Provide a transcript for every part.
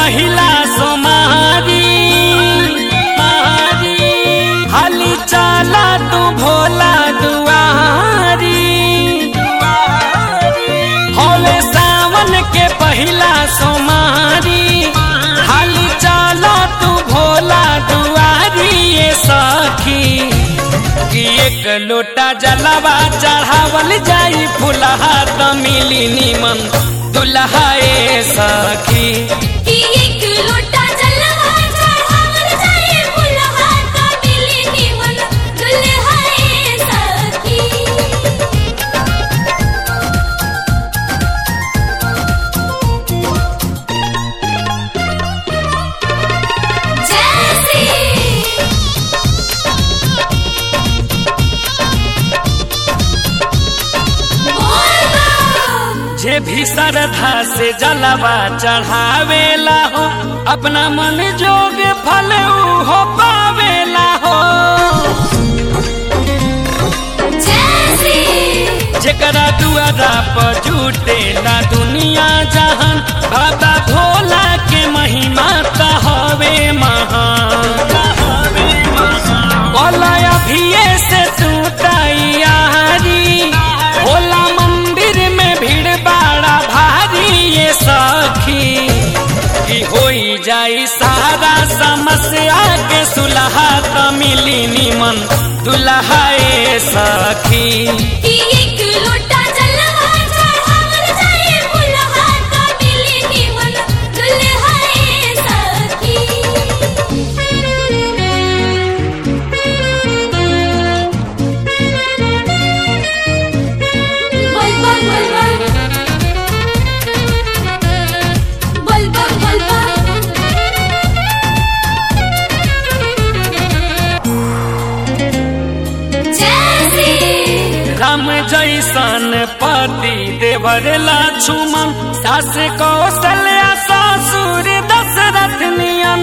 पहिला सोमारी मारी हाली चाला तू भोला दुआरी होले सावन के पहिला सोमारी हाली चाला तू भोला दुआरी ये सखी कि एक लोटा जलवा चढ़ावल जाई फुलहा त मिली निमन दुल्हा ए सखी कि एक लोटा जलवा चढ़ावल जाए फुलहा का मिली निमन दुल्हाए सखी जैसी बोल जे भी श्रद्धा से जलवा चढ़ावेला हो अपना मन जोग फल ऊ हो पावेला हो जैसी जेकरा दुआरा पर जुटेला दुनिया जहान बाबा भोला के महिमा त हवे महान बोला अभिये से तू तैयारी भोला मंदिर में भीड़ बड़ा भारी ये सखी कि होई जाई सारा समस्या के सुलहा त मिली निमन दुल्हा ए सखी कि एक लोटा जलवा चढ़ावल जाए फुलहा का मिली निमन दुल्हाए सखी बोल बोल बोल बोल बोल बोल बोल जैसी राम जैसन पति देवर लक्ष्मण सास कौशल्या ससुर दशरथ नियन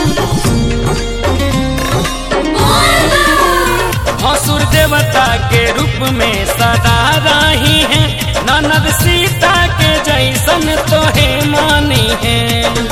भसुर देवता के रूप में सदा रही है ननद सीता के जैसन तोहे मानी है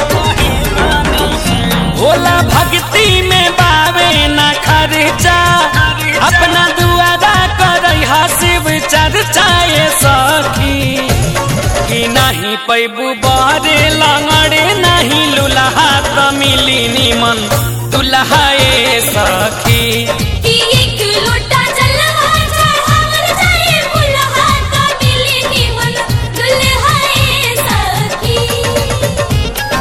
भोला भक्ति में बावे न खर्चा अपना दुआरा कर शिव चर्चा ये सखी कि नहीं पैबू बारे लंगड़े नहीं लुलहा त मिली निमन दुल्हा ए सखी कि एक लोटा जलवा चढ़ावल जाए फुलहा का मिली निमन दुल्हाए सखी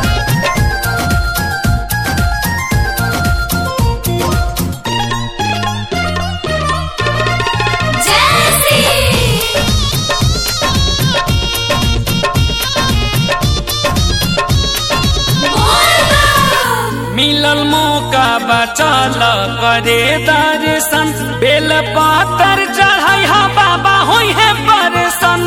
जैसी बोल मिलल मौका बचल करे दर्शन बेल पातर चढ़ाई हा बाबा होई है परसन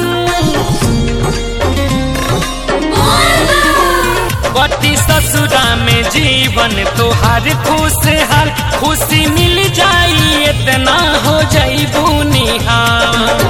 पति ससुरा में जीवन तोहार खुशहाल खुशी मिल जाई इतना हो जाइबू निहाल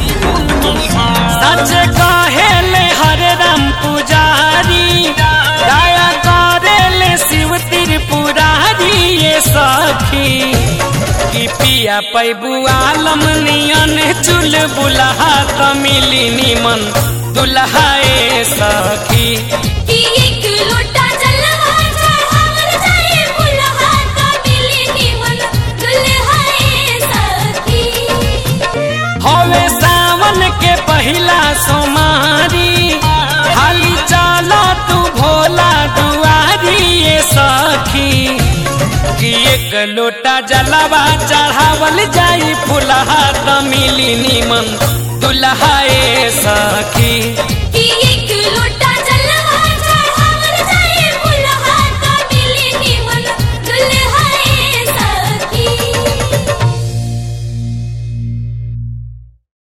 सच कहेले हरे राम पुजारी दया करेले शिव त्रिपुरारी ये सखी कि पिया पैबू आलम नियन चुल बुलहा त मिली निमन दुल्हा ए सखी कि एक लोटा जलवा चढ़ावल जाए फुलहा का मिली निमन दुल्हाए सखी हवे सावन के पहिला सोमारी हाली चला तू भोला दुआरी ये सखी कि एक लोटा जलवा चढ़ावल जाई फुलहा त मिली निमन दुल्हा ए सखी